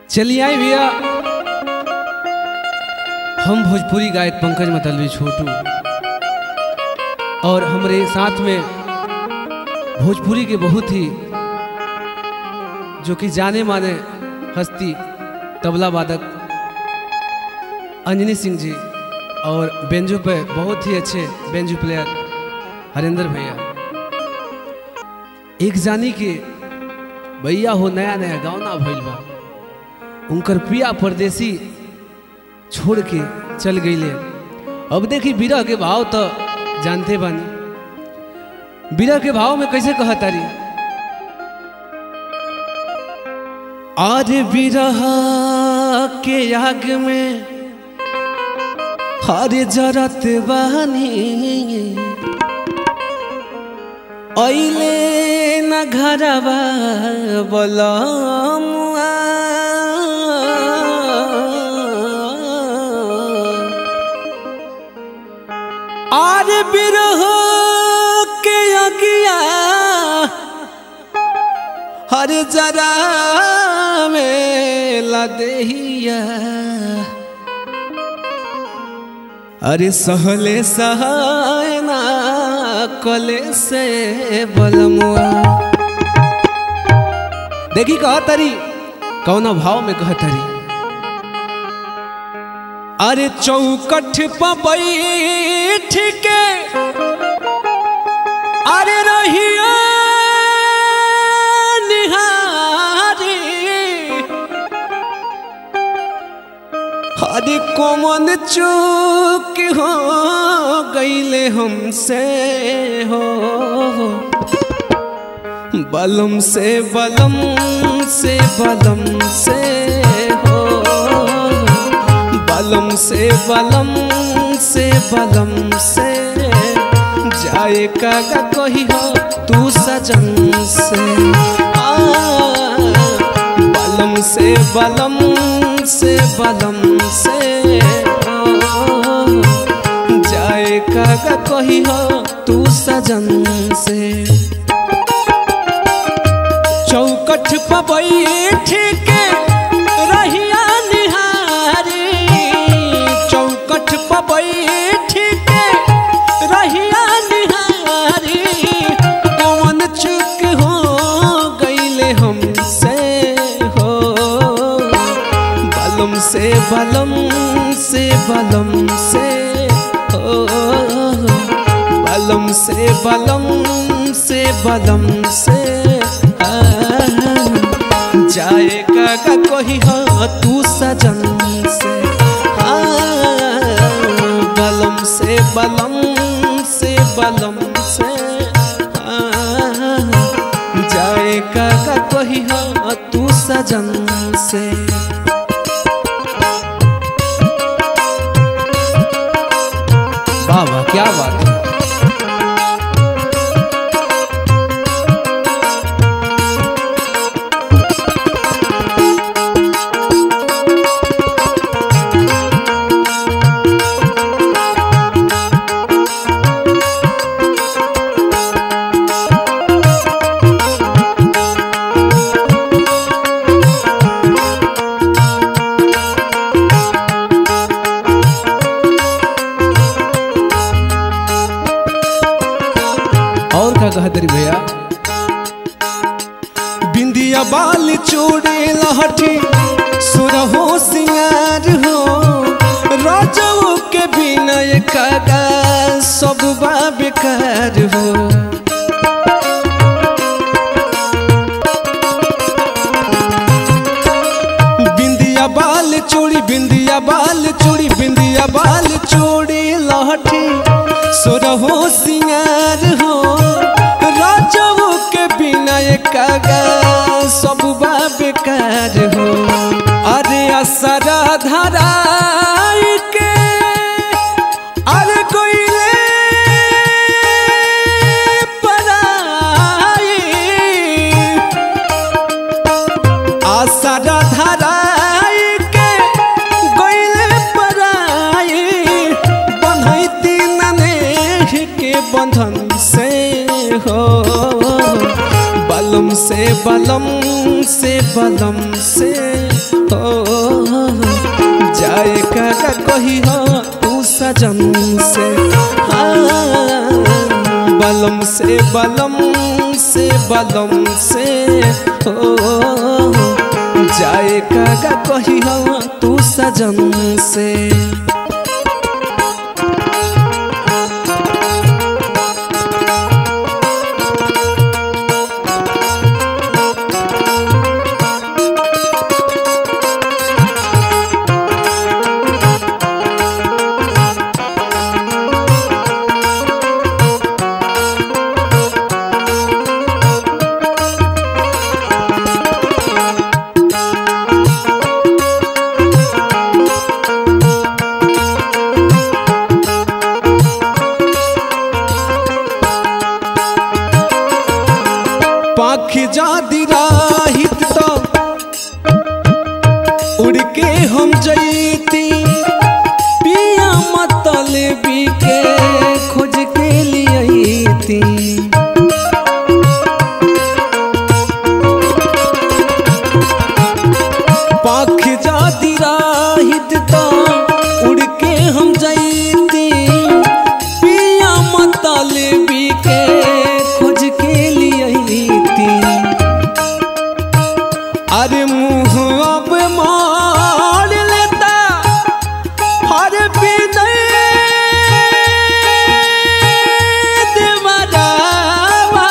चलिए आए भैया हम भोजपुरी गायक पंकज मतलबी छोटू और हमारे साथ में भोजपुरी के बहुत ही जो कि जाने माने हस्ती तबला वादक अंजनी सिंह जी और बेंजू पे बहुत ही अच्छे बेंजू प्लेयर हरिंदर भैया एक जानी के भैया हो नया नया गावना भइल बा उनकर पिया परदेसी छोड़ के चल गईले अब देखी बिरह के भाव तो जानते बानी बिरह के भाव में कैसे कहा तारी अरे बिरह के आग में हरे जरत बानी ऐले न घरवा बलमुआ आर बिरह के अगिया हर जरा में लदेहिया अरे सहले सहायना कले से बलमुआ देखी कहा तरी कौना भाव में कहा तरी अरे चौकठ पर बैठ के अरे रहिया निहारी अरे कोमन चूक हो गईले हमसे हो बलम से बलम से बलम से हो बलम से बलम से बलम से जाए कागा कही हो तू सजन से आ, बलम से बलम से बलम से ओ, जाए कागा कही हो तू सजन से चौकठ पर बैठ के रहिया निहारी चौकठ पर बैठ के रहिया निहारी कौन चुक हो गईले हमसे हो बलम से बलम से बलम से हो बलम से बलम से बलम से जाए का कोई हो तू सजन से बलम से बलम से बलम से जाए का कोई हो तू सजन से वाह वाह क्या बात है और का कहा तेरी भैया बिंदिया बाल चूड़ी लहठी सुरहो सिंगार हो राजाओं के बिना ये कागा सब बा बेकार हो बिंदिया बाल चूड़ी बिंदिया बाल चूड़ी बिंदिया बाल चूड़ी लहठी सोरहो सिंगार हो राजाओं के बिना ये कागा सब बा बेकार हो अरे असरा धरा के अरे कोइले पराई आसरा धराई के गइले पराई बन्हैती नने के बंधन से हो बलम से बलम से बलम से हो सजन से हाँ, बलम से बलम से बलम से हो जाए कागा कही हो तू सजन से पाखी जादी राहित तो उड़ के हम जईती पिया मतलबी के खोज के लिए थी पाख जादी राहित तो उड़ के हम जईती पिया मतलबी के खोज के लिए थी अरे मुँह अब मार लेता हर विनय देवरावा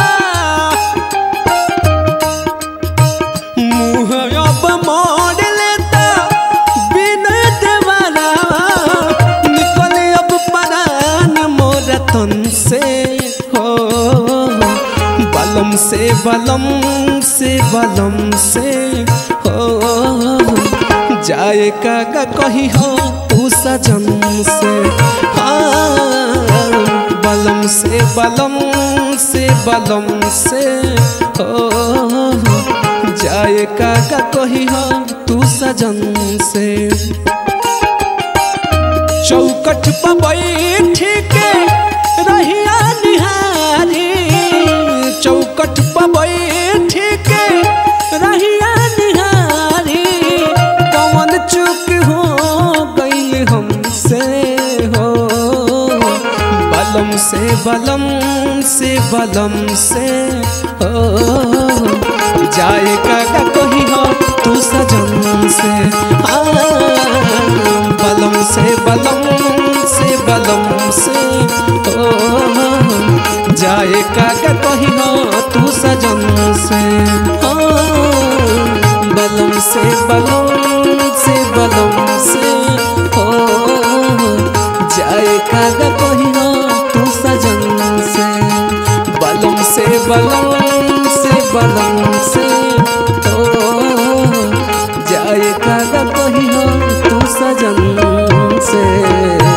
मुँह अब मार लेता विनय देवरावा निकल अब परान मोर तन से हो बलम से बलम से बलम से हो जाए कागा कही हो तू सजन से हाँ बलम से बलम से बलम से हो जाए कागा कही हो तू सजन से चौकठ पर बैठ के रहिया निहारी चौकठ पर बैठ के रहिया निहारी कौन चुक हो गईल हमसे हो बलम से बलम से बलम से हो जाए काका कही हो तू सजन से हाँ बलम से बलम से बलम से हो जाए काका कही हो तू सजन से हाँ बलम से बलम से बलम से हो जाए काका कही हो तू सजन से बलम से बलम से बलम से हो जाए कागा कही हो तू सजन से